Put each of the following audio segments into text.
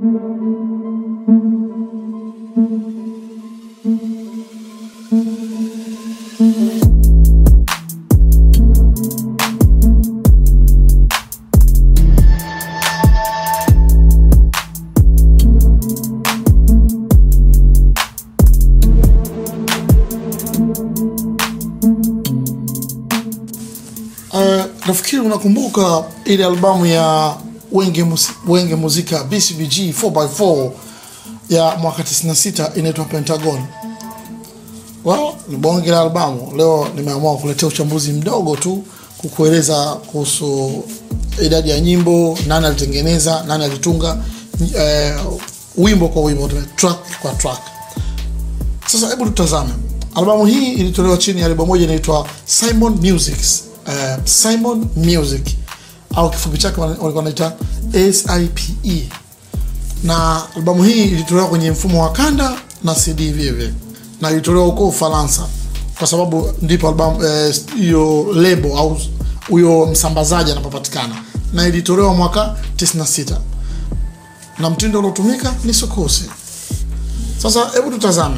Uh, nafikiri unakumbuka ile albamu ya Wenge, Musi, Wenge Muzika BCBG 4x4 ya mwaka 96 inaitwa Pentagon. Well, ni bonge la albamu. Leo nimeamua kuletea uchambuzi mdogo tu kukueleza kuhusu idadi ya nyimbo, nani alitengeneza, nani alitunga, eh, wimbo kwa wimbo, track kwa track. Sasa hebu tutazame albamu hii. Ilitolewa chini ya lebo moja inaitwa Simon Music, uh, Simon Music au kifupi chake walikuwa wanaita SIPE, na albamu hii ilitolewa kwenye mfumo wa kanda na CD vile na ilitolewa huko Ufaransa kwa sababu ndipo albamu hiyo eh, lebo au huyo msambazaji anapopatikana, na ilitolewa mwaka 96 na mtindo uliotumika ni sokosi. Sasa hebu tutazame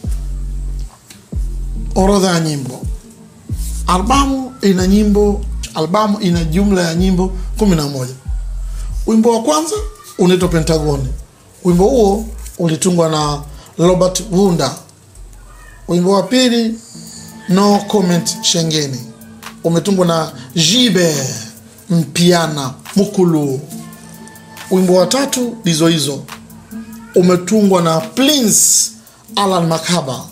orodha ya nyimbo. Albamu ina nyimbo, albamu ina jumla ya nyimbo 11. Wimbo wa kwanza unaitwa Pentagoni. Wimbo huo ulitungwa na Robert Wunda. Wimbo wa pili No Comment Shengeni umetungwa na Jibe Mpiana Mukulu. Wimbo wa tatu hizo hizo umetungwa na Prince Alan Makaba.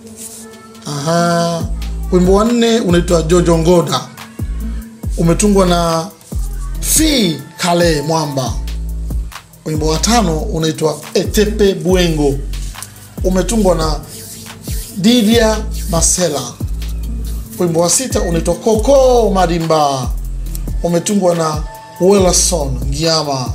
Aha. Wimbo wa nne unaitwa Jojo Ngoda umetungwa na Fi Kale Mwamba. Wimbo wa tano unaitwa Etepe Bwengo umetungwa na Didia Masela. Wimbo wa sita unaitwa Koko Marimba umetungwa na Welason Giama.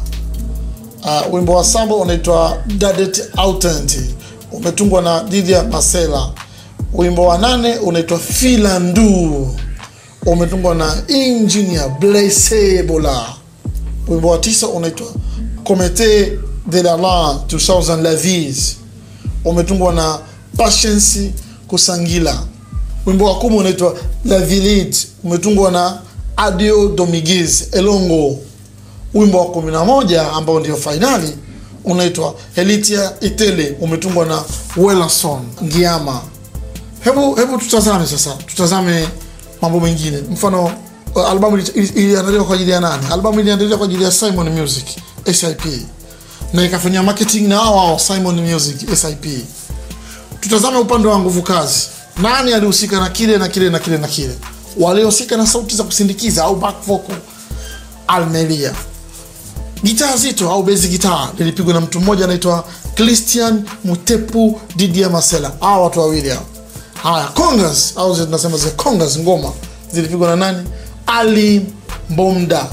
Uh, wimbo wa saba unaitwa Dadet Autent umetungwa na Didia Masela. Wimbo wa nane unaitwa Filandu umetungwa na Engineer Blaise Bola. Wimbo wa tisa unaitwa Comete de la la 2000 Lavis umetungwa na Patience Kusangila. Wimbo wa kumi unaitwa La Village umetungwa na Adio Dominguez Elongo. Wimbo wa kumi na moja ambao ndio fainali unaitwa Elitia Itele umetungwa na Welason Ngiama. Hebu hebu tutazame sasa, tutazame mambo mengine. Mfano, albamu iliandaliwa kwa ajili ya nani? Albamu iliandaliwa kwa ajili ya Simon Music SIP na ikafanyia marketing na hao hao Simon Music SIP. Tutazame upande wa nguvu kazi, nani alihusika na kile na kile na kile na kile? Waliohusika na sauti za kusindikiza au back vocal, Almelia. Gitaa zito au bezi gitaa lilipigwa na mtu mmoja anaitwa Christian Mutepu Didia Masela. Hawa watu wawili hao. Haya, congas au tunasema zile congas, ngoma zilipigwa na nani? Ali Mbomda.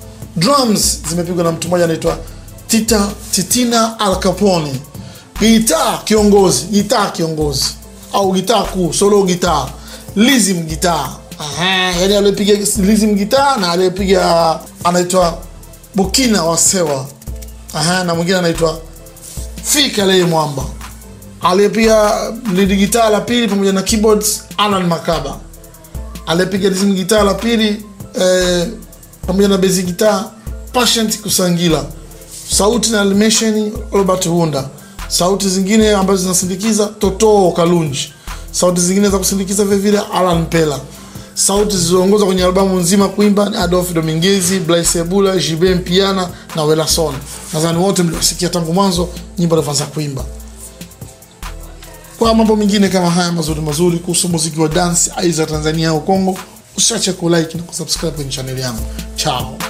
Drums zimepigwa na mtu mmoja anaitwa Tita Titina Al Capone. Gitaa kiongozi, gitaa kiongozi au gitaa kuu, solo gitaa, Lizim gitaa. Aha, yani aliyepiga Lizim gitaa na aliyepiga anaitwa Bukina Wasewa. Aha, na mwingine anaitwa Fika Leye Mwamba aliyepiga lead gitaa la pili pamoja na keyboards Alan Makaba, aliyepiga rhythm gitaa la pili eh, pamoja na basic gitaa Patient Kusangila, sauti na animation Robert Wunda, sauti zingine ambazo zinasindikiza Toto Kalunji, sauti zingine za kusindikiza vile vile Alan Pela, sauti zilizoongoza kwenye albamu nzima kuimba ni Adolf Domingezi, Blaise Ebula, Jibe Mpiana na Welason. Nadhani wote mliwasikia tangu mwanzo nyimbo alivyoanza kuimba kwa mambo mengine kama haya mazuri mazuri kuhusu muziki wa dance aidha Tanzania au Kongo, usiache kulike na kusubscribe kwenye chaneli yangu. Chao.